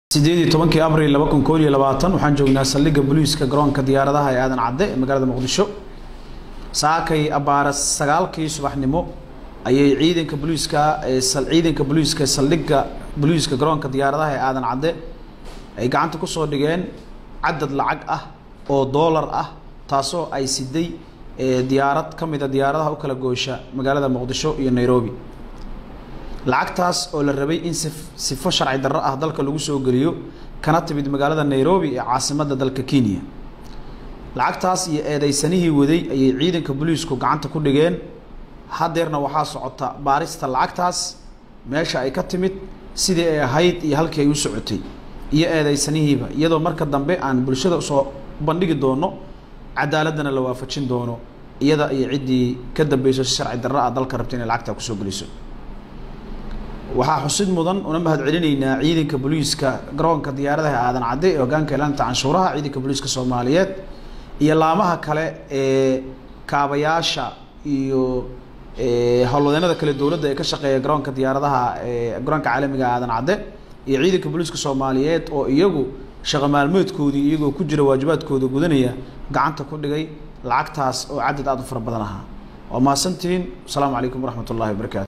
sideed iyo tobankii abril laba kun kool iyo labaatan waxaan joognaa saldhigga booliiska garoonka diyaaradaha ee aadan cadde ee magaalada muqdisho saakay abbaara sagaalkii subaxnimo ayay ciidanka booliiska ee ciidanka booliiska saldhigga booliiska garoonka diyaaradaha ee aadan cadde ay gacanta kusoo dhigeen cadad lacag ah oo doolar ah taasoo ay siday diyaarad ka mida diyaaradaha u kala goosha magaalada muqdisho iyo nairobi lacagtaas oo la rabay in si sifo sharci darro ah dalka lagu soo geliyo kana timid magaalada nairobi ee caasimadda dalka kenya lacagtaas iyo eedeysanihii waday ayay ciidanka booliisku gacanta ku dhigeen hadeerna waxaa socota baarista lacagtaas meesha ay ka timid sidii ay ahayd iyo halkii ay u socotay iyo eedeysanihiiba iyadoo marka dambe aan bulshada usoo bandhigi doono cadaaladana la waafajin doono iyada iyo ciddii ka dambeyso si sharci darro ah dalka rabta inay lacagtaa kusoo geliso waxaa xusid mudan una mahad celinaynaa ciidanka booliiska garoonka diyaaradaha aadan cadde ee hogaanka ilaalinta canshuuraha ciidanka booliiska soomaaliyeed iyo laamaha kale ee kaabayaasha iyo howlwadeenada kale dowladda ee ka shaqeeya garoonka diyaaradaha ee garoonka caalamiga aadan cadde iyo ciidanka booliiska soomaaliyeed oo iyagu shaqo maalmeedkoodii iyagoo ku jira waajibaadkooda gudanaya gacanta ku dhigay lacagtaas oo cadad aada u fara badan ahaa waa mahadsantihiin asalaamu calaykum waraxmat ullahi wabarakaatu